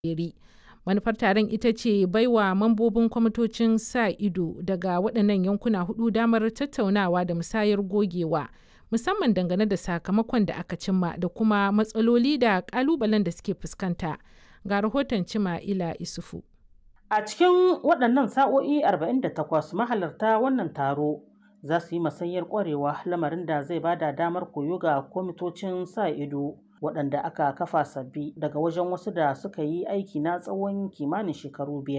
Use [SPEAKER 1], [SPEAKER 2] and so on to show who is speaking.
[SPEAKER 1] Eri. Manufar taron ita ce baiwa mambobin kwamitocin sa ido daga waɗannan yankuna hudu damar tattaunawa da musayar gogewa, musamman dangane da sakamakon da aka cimma da kuma matsaloli da ƙalubalen da suke fuskanta. Ga rahoton Cima'ila Isufu.
[SPEAKER 2] A cikin waɗannan sa'o'i 48 mahalarta wannan taro za su yi masanyar ƙwarewa lamarin da zai bada damar koyo ga kwamitocin sa ido waɗanda aka kafa sabbi daga wajen wasu da suka yi aiki na tsawon kimanin shekaru biyar.